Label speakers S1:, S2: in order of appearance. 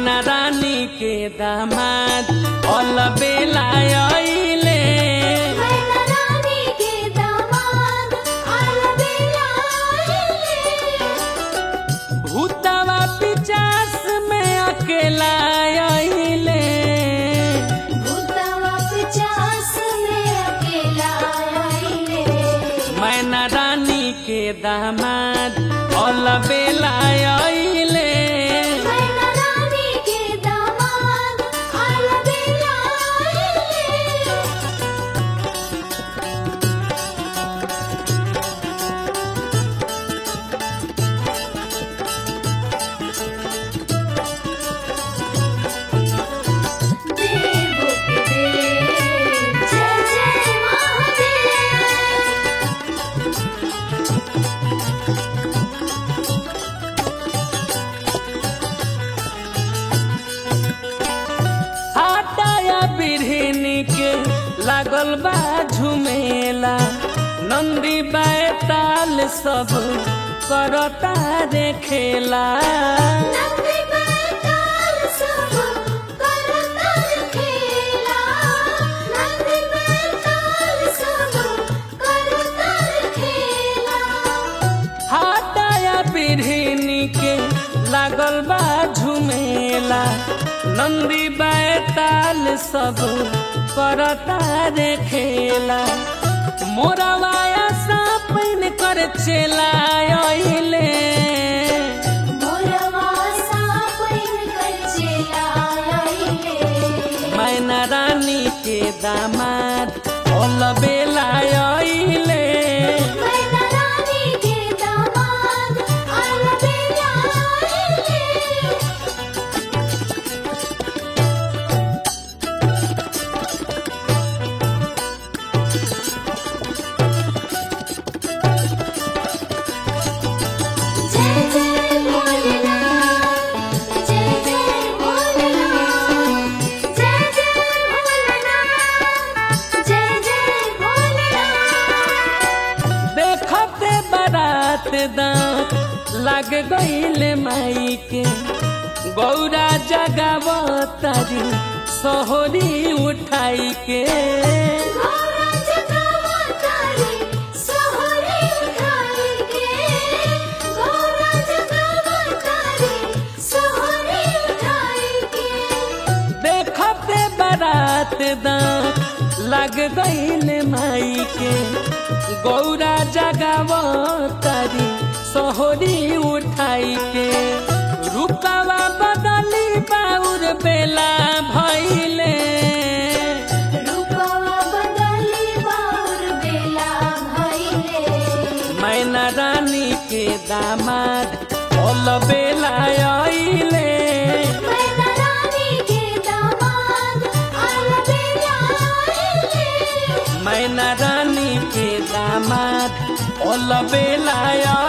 S1: मैना रानी के दामाद अल बेला अइले
S2: मैना रानी के दामाद अलबेला आइले
S1: भूतवा पिचास में अकेला अइले
S2: भूतवा पचास में अकेला आइले
S1: मैना रानी के दामाद अल बेला अइले
S2: मैना रानी के दामाद अलबेला आइले देवो के देव जय जय महादेव
S1: हाटाया बिरहिनी के लागल बा झुमेला नंदी बैताल सब करता रे खेला
S2: नंदी बैताल सब करता खेला नंदी बैताल सब करता खेला
S1: हाटाया बिरहिनी के लागल बा झुमेला नंदी बैताल सब करता रे खेला मोरवाया सापन कर चला अइले
S2: मोरवा सापन कचेला आइले
S1: मैना रानी के दामाद ओल बेला अइले
S2: मैना रानी के दामाद अलबेला आइले जय जय भोलेनाथ जय जय भोलेनाथ जय जय भोलेनाथ जय जय भोलेनाथ
S1: देखते बारात दांत लग गईले माई के गौरा जगावतारी सोहरी उठाई के
S2: गौरा जगावतारी सोहरी उठाई के गौरा जगावतारी सोहरी उठाई के
S1: देखते बारात दांत लग गईले माई के गौरा जगावतारी सोहरी उठाई के रूपवा बदली बाउर बेला भइले
S2: रूपवा बदली बाउर बेला भइले
S1: मैना रानी के दामाद ओल बेला अइले
S2: मैना रानी के दामाद अलबेला आइले
S1: मैना रानी के दामाद ओल बेला